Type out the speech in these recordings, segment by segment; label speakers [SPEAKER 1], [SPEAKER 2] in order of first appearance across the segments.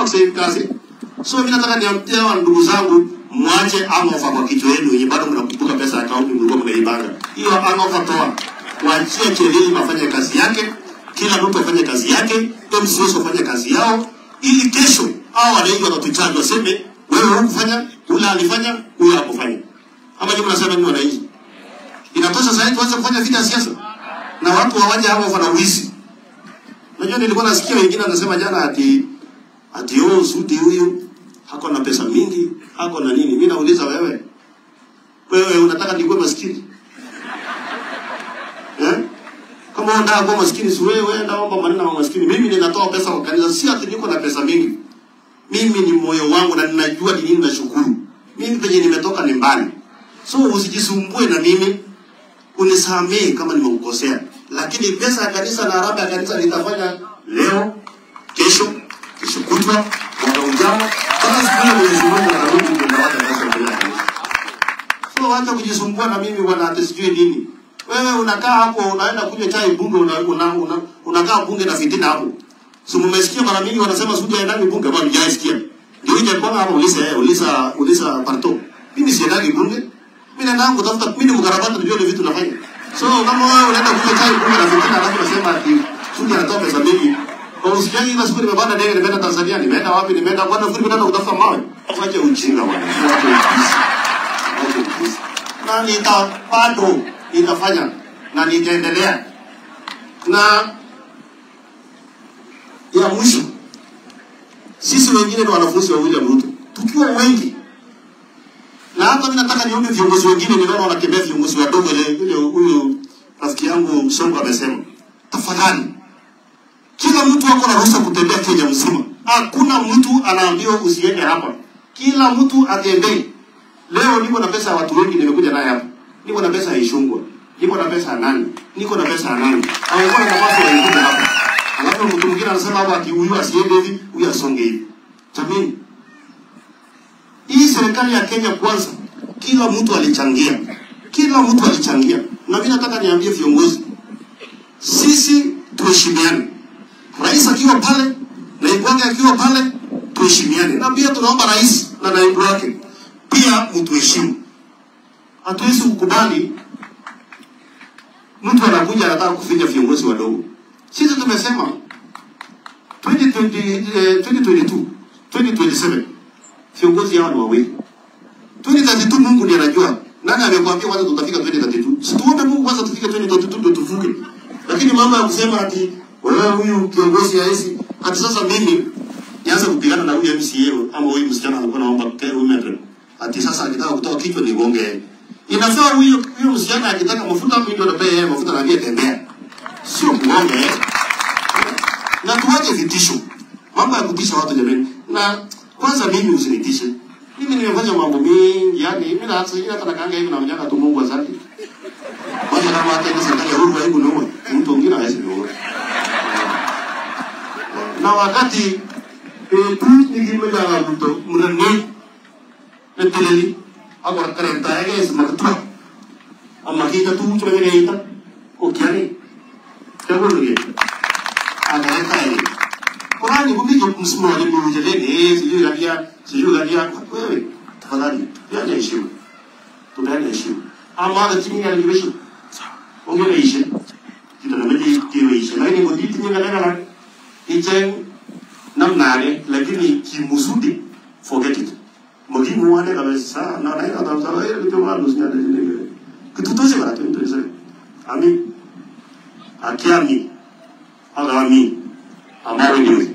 [SPEAKER 1] kwa save kazi. So mimi nataka niambie hawa ndugu zangu mwache hangover kwa kichwa yenu yenye bado mnakumbuka pesa ya kaunti mlikuwa mmeipanga. Hiyo hangover toa. Waachie Chelili afanye kazi yake, kila mtu afanye kazi yake, MCS wafanye kazi yao ili kesho hao wananchi wanatuchanja waseme wewe hukufanya, ule alifanya, huyo hakufanya. Ama nyinyi mnasema nini wananchi? Inatosha sasa tuanze kufanya vita ya siasa na watu hawaje hapo wana wizi. Unajua nilikuwa nasikia wengine wanasema jana ati ati oh Sudi huyu hako na pesa mingi, hako na nini. Mimi nauliza wewe, wewe unataka nikuwe maskini? Eh? Kama unataka kuwa maskini si wewe enda omba maneno ya maskini. Mimi ninatoa pesa kwa kanisa, si ati niko na pesa mingi. Mimi ni moyo wangu na ninajua ni nini nashukuru. Mimi penye nimetoka ni mbali. So usijisumbue na mimi, unisamehe kama nimekukosea, lakini pesa ya kanisa na harambee ya kanisa nitafanya leo, kesho, kesho kutwa, mwaka ujao, mpaka siku ile Mwenyezi Mungu atarudi tunawacha pesa mbele ya kanisa. So wacha kujisumbua na mimi bwana, ati sijui nini. Wewe unakaa hapo unaenda kunywa chai bunge, una, una, una, unakaa bunge na fitina hapo. Si mmesikia mara mingi wanasema Sudi haendagi bunge, bwana hujaisikia. Ndio ile mbona hapo ulisa eh, ulisa ulisa parto. Mimi siendagi bunge. Mimi naenda yangu kutafuta mimi ni mkarabati ndio ile vitu nafanya. So kama wewe unaenda kunywa chai bunge na fitina alafu unasema ati Sudi anatoa pesa mingi. Kwa usijali ile siku nimepanda ndege nimeenda Tanzania, nimeenda wapi, nimeenda bwana fundi kwenda kutafuta mawe. Wache ujinga bwana. Wache ujinga. Wache ujinga. Na nita bado nitafanya na nitaendelea. Na ya mwisho, sisi wengine ni wanafunzi wa William Ruto, tukiwa wengi, na hata mimi nataka niombe viongozi wengine, ninaona wanatembea viongozi wadogo, ile ile huyu rafiki yangu Songo amesema, tafadhali, kila mtu ako na ruhusa kutembea Kenya mzima. Hakuna mtu anaambiwa usiende hapa, kila mtu atembee. Leo niko na pesa ya watu wengi, nimekuja naye hapa, niko na pesa ya Ishungwa, niko na pesa ya nani, niko na pesa ya nani, hawekuwa na nafasi waikuja hapa Alafu mtu mwingine anasema hapa ati huyu asiende hivi, huyu asonge hivi. Jamani, hii serikali ya Kenya kwanza, kila mtu alichangia, kila mtu alichangia, na mimi nataka niambie viongozi, sisi tuheshimiane. Rais akiwa pale, naibu wake akiwa pale, tuheshimiane, na pia tunaomba rais na naibu wake pia mtuheshimu. Hatuwezi kukubali mtu anakuja anataka kufinya viongozi wadogo. Sisi tumesema 2020, eh, 2022, 2027 viongozi hawa ni wawili. 2032 Mungu ndiye anajua. Nani amekwambia kwanza tutafika 2032? Si tuombe Mungu kwanza tufike 2032 ndio tuvuke. Lakini mambo ya kusema ati wewe huyu kiongozi haisi ati sasa mimi nianze kupigana na huyu MCA ama huyu msichana alikuwa anaomba care women. Ati sasa akitaka kutoa kichwa ni gonge. Inafaa huyo huyo msichana akitaka mafuta mimi ndio napea yeye mafuta na ndiye tembea sio kuombe na tuache vitisho, mambo ya kutisha watu jamani. Na kwanza mimi usinitishe, mimi nimefanya mambo mengi, yani mimi na hata hata nakanga hivi na mjaka tu Mungu asante. Kwanza kama hata ile serikali ya Uhuru haiku niua, mtu mwingine hawezi niua. Na wakati eh tu nikimega na mtu mrani neteleli ako karenta yake simakatwa amma kita tu cuma ngene ita okiani Kaburuge. Anaweka hivi. Qurani kumbe msimamo wa Mungu jeleni eh sijui galia sijui galia wewe tafadhali yaje heshima. Tupeane heshima. Ama da chini ya liweshi. Ongea ishe. Kita na mji kiwe ishe. Lakini ngodi tinye galega la ichen namnane lakini kimusudi forget it. Mogi muane kabisa na na ina tamsala ile kitu mwana usinyade ile. Kitu toze bana tu ndio Amin akiami agami amawini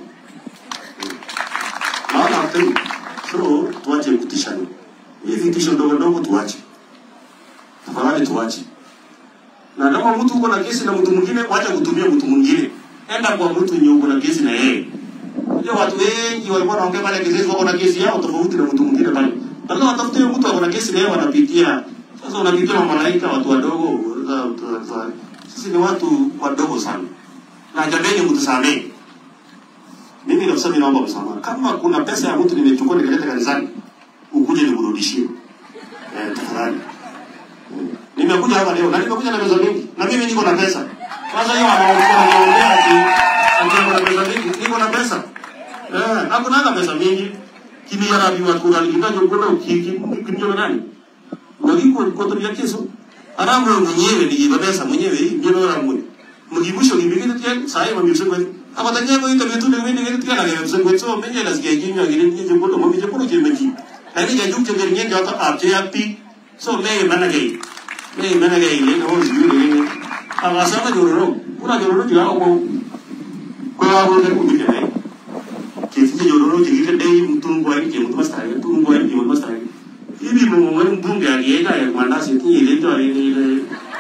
[SPEAKER 1] maana hatari so tuache kutishana hivi vitisho ndogo ndogo tuache tafadhali tuache na kama mtu uko na kesi na mtu mwingine wacha kutumia mtu mwingine enda kwa mtu yenye uko na kesi na yeye unajua watu wengi walikuwa wanaongea pale kesi wako na kesi yao tofauti na mtu mwingine pale badala watafute mtu ako na kesi na yeye wanapitia sasa unapitia malaika watu wadogo sisi ni watu wadogo sana, na jameni, mtusamee. Mimi kabisa, mimi naomba msamaha. Kama kuna pesa ya mtu nimechukua nikaleta kanisani, ukuje nikurudishie eh, tafadhali. Nimekuja hapa leo na nimekuja na pesa mingi, na mimi niko na pesa. Kwanza hiyo anaongea anaongea ati ati niko na pesa mingi, niko na pesa Eh, hakunanga pesa mingi. Kimiyara biwa kural kinanyo kono kiki kinyo nani? Wakiku kotoria keso. Aramu mwenyewe ni pesa mwenyewe ndio aramu. Mugibusho gibigete tya sai mami msengwe. Abatanya ko ito betu de wende gete tya na gete msengwe so menye las ge kinyo gire ni je kono mami je kono je meji. Ani ga juk je ngenge jota apje api. So me mana ge. Me mana ge ile no yu ni. Agasana jororo. Kuna jororo jira ko. Ko ya ko de ku je ne. Kiti jororo jigite dei mtungu ani ke mtu mastari mtungu ani ke mtu mastari. Hivi mumwe mbunge alienda ya mandasi ile ndio ile ile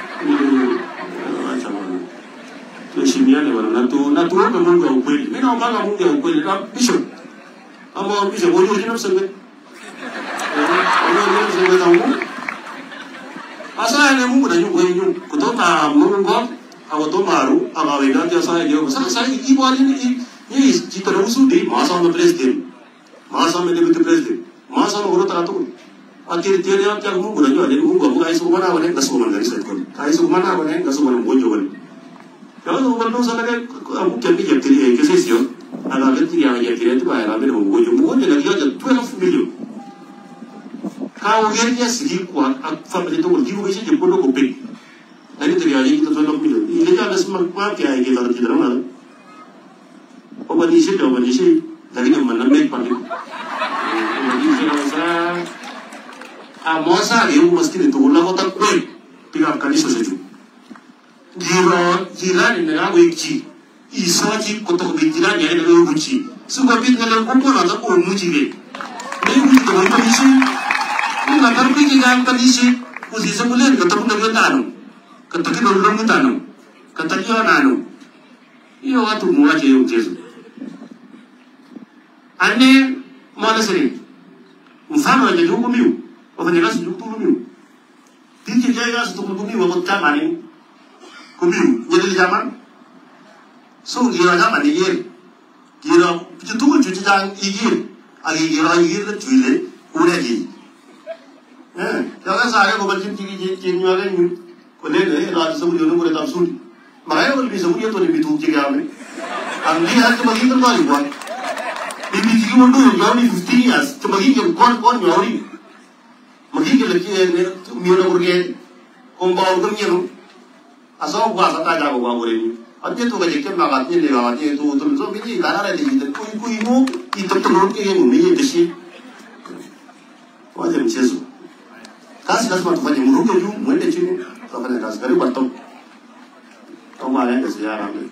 [SPEAKER 1] acha bwana. Tuheshimiane bwana na tu na tuombe Mungu wa ukweli. Mimi naomba Mungu wa ukweli. Na bishop. Ama bishop wewe unajua mseme. Unajua mseme za Mungu. Asa ni Mungu na yuko yenu kutoka Mungu au tomaru ama wenda dia saya dia. Sasa sasa ibu ali ni ni jitara usudi masa me president. Masa me deputy president. Masa me urut ratu. Akhir dia dia dia Mungu na yuko Mungu Mungu aisu mana wane ngasu mana dari sekon. Aisu mana wane ngasu mana bonjo wane. Kalau tu kalau sana kan aku kami jam tiri yang kesih sih. Agak kecil yang yang kira itu bayar ambil Mungu bonjo. Mungu jadi aja 12 million. Kau gernya segi kuat, family itu urgi bukan sih jemput lo kopek. Tadi terjadi kita 12 million. Ini kan ada semua kuat ya kita harus kita mana. Obat isi obat isi dari mana make paling. Jadi saya rasa amosa dia mesti itu ulah kota kue tiga kali sesuatu. Jiro jirani na wiki isaji kota kue jirani ya na wiki. Suka pin kalau kumpul atau kumpul muji be. Ini muji tu apa isi? Ini nak kerja kita kan isi. Usi sebulan ketemu dengan tanu. Ketemu dengan tanu. Ketemu nanu. Iyo watu muache hiyo mchezo. Ane mwana siri. Mfano wenye juku miu. Wafanyakazi juku miu. Tiki kaya kazi tuku miu wako tamani. Kumiu. Jadi zaman. So gira zaman ni gira. Gira. Pichu tuku cuci jang igir. Agi gira igir le cuile. Ure gi. Eh. Kaya saya ko bacin tiki tiki tiki nyuaga nyu. Kone ne raj sabu yono kore tam suri. Makanya kalau bisa punya tuh lebih tuh jadi apa? Anggi hari kembali terbalik buat. Bibi jiki mundu jauh ni 15 years. Kembali ke kon kon jauh ni. Magi ke lagi ni miara kurge. Kombaw kan ni no. Asal gua sata jago gua boleh ni. Ante tu kaje kem nagat ni lewa ni tu tu so biji dana ada di itu kui kui mu itu tu nurut ke mu ni desi. Wajar mchezo. Kazi lazima tufanye mruge juu mwende chini. Tufanye kazi karibu atom. Kama anaenda ziara